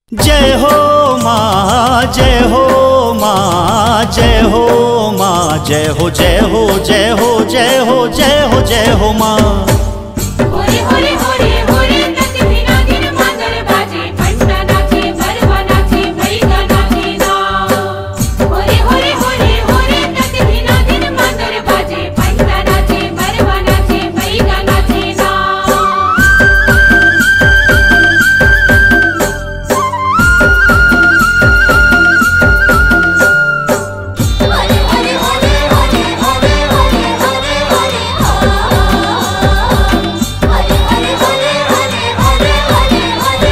जय हो माँ जय हो माँ जय हो माँ जय हो जय हो जय हो जय हो जय हो जय हो माँ होरे होरे होरे होरे प्रतिदिना दिन मादर बाजे घंटा नाचे गरबा नाचे भैगा नाचे ना होरे होरे होरे होरे प्रतिदिना दिन मादर बाजे घंटा नाचे गरबा नाचे भैगा नाचे ना हरे हरे हरे हरे हरे हरे हरे हरे हरे हरे हरे हरे हरे हरे हरे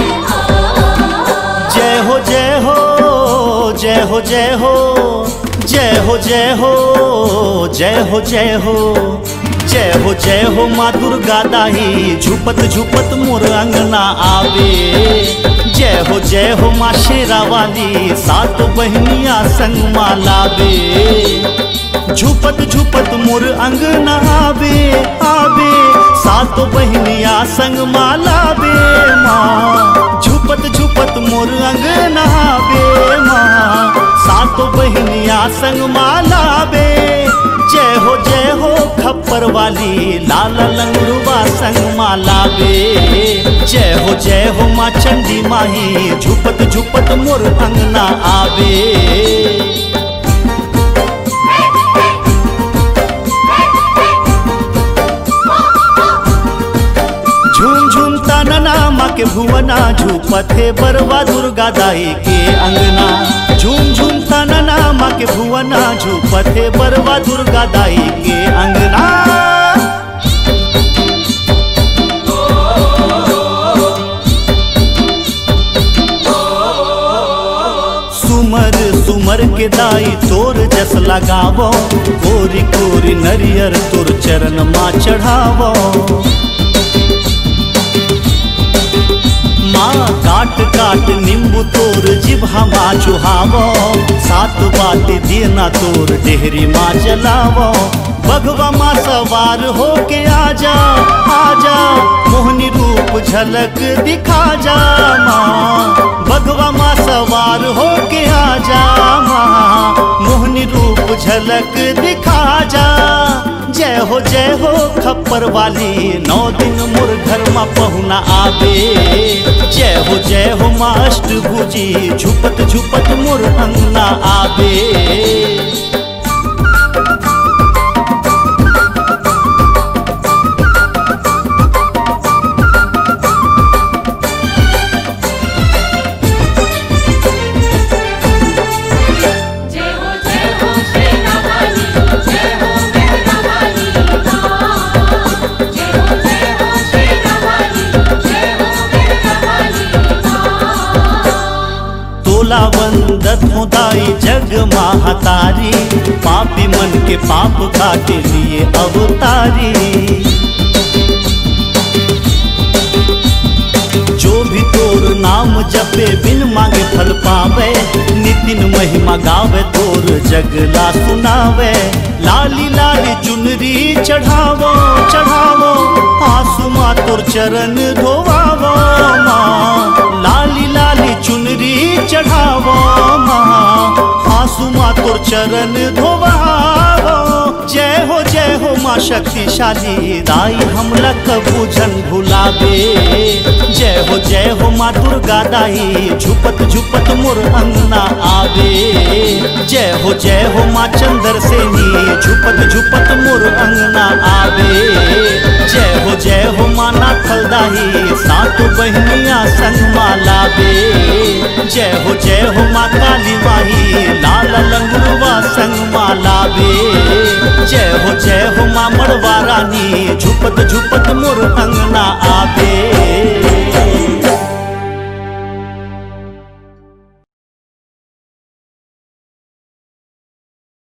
हरे जय हो जय हो जय हो जय हो जय हो जय हो जय हो जय हो जय हो जय हो माँ दुर्गा दाही झुपत झुपत मोर अंगना आवे जय हो जय हो माँ शेरा वाली सात बहनिया संग माँ लावे झुपत झुपत मोर अंगना आवे आवे सात बहनिया संग माँ लावे माँ झुपत झुपत मोर अंगना आवे माँ सात बहनिया संग माँ लावे जय हो जय हो खप्पर वाली लाल लंगरुआ संग माँ लावे जय हो जय हो माँ चंडी माही झुपत झुपत मोर अंगना आवे झूम झूम तानना माँ के भुवना झूपत है बरवा दुर्गा दाई के अंगना झूम झूम तानना माँ के भुवना झूपत है बरवा दुर्गा दाई के अंगना सुमर सुमर के दाई तोर जस लगावो कोरी कोरी नरियर तोर चरण माँ चढ़ावो माँ काट काट नींबू तोर जिभा माँ चुहावो सात बाट देना तोर डेहरी माँ जलावो बघवा माँ सवार हो के आजा आजा मोहनी रूप झलक दिखा जा माँ बघवा माँ सवार हो के आजा माँ मोहनी रूप झलक दिखा जा जय हो जय हो खप्पर वाली नौ दिन मोर घर माँ पहुना आवे जय हो जय हो माँ अष्टभुजी झुपत झुपत मोर अंगना आवे जय हो जय हो शेरा वाली जय हो मेहरा वाली माँ जय हो जय हो शेरा वाली जय हो मेहरा वाली माँ तोला वंदत मुदाई जग महतारी पापी मन के पाप काटे लिए अवतारी जो भी तोर नाम जपे बिन मांगे फल पावे नितिन महिमा गावे तोर जगला सुनावे लाली लाली चुनरी चढ़ावो चढ़ावो आंसू माँ तोर चरण धोवावो माँ लाली लाली चुनरी चढ़ावो माँ आंसू माँ तोर चरण धोवावो जय हो जय हो माँ शक्तिशाली दाई हमला कबू जन भुलावे जय हो जय हो माँ दुर्गा दाई झुपत झुपत मोर अंगना आवे जय हो जय हो माँ चंद्र सेनी झुपत झुपत मोर अंगना आवे जय हो जय हो माँ नाथल दाई सात बहनिया संग माँ लावे जय हो जय हो माँ काली माही लाल लंगुरवा संग माँ लावे जय हो जय हो माँ मड़वा रानी झुपत झुपत